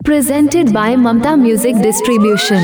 Presented by Mamta Music Distribution.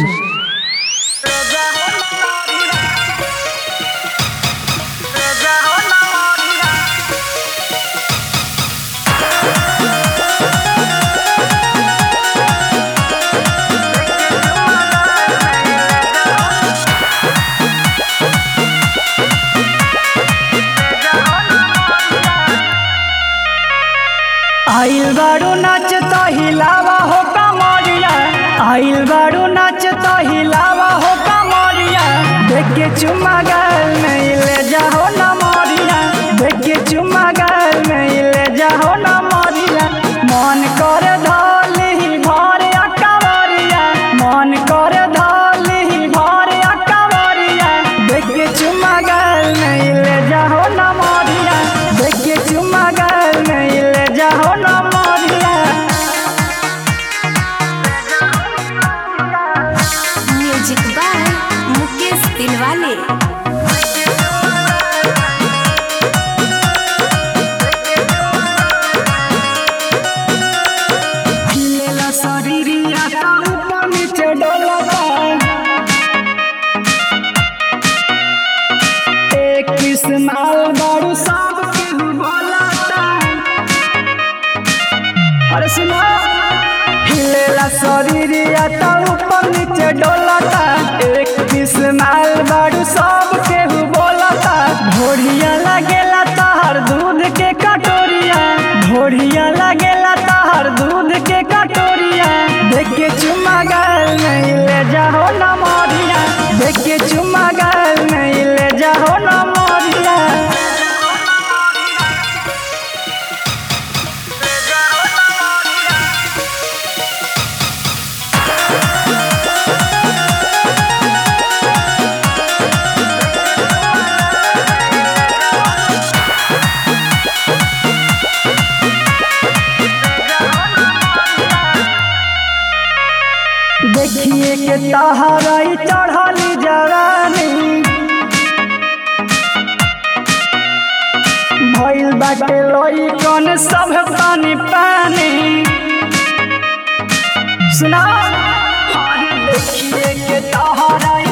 आइल बारू नाच तो हिलावा हो कमरिया आइल बारू नाच तो हिलावा हो कमरिया देख के चुम्मा गल में ले जाओ न मोरिया देख के चुम्मा गल में ले जाओ न मोरिया मन कर धल ही भर अकबरिया मन कर धल ही भर अकबरिया देख के चुम्मा गल में ले जाओ न मोरिया देख के चुम्मा गल में ले जाओ न मोरिया म्यूजिक बाय मुकेश दिलवाले हिलेला शरीरिया ता ऊपर नीचे डोलता एक किस्माल बारू सब केहू बोलता अरे सुनो हिलेला शरीरिया ता ऊपर नीचे डोलता एक किस्माल बारू सब केहू बोलता भोरिया लगेला तहर दूध के कटोरिया भोरिया लगेला तहर दूध के कटोरिया देख के चुम्मा गल में ले जाओ न मोरिया देख के चुम्मा गल में ले जाओ न मोरिया देखिए के तहराई चढ़ली जवानी भइल बाटे लोई कौन सब पानी पानी सुना अरे देखिए के तहराई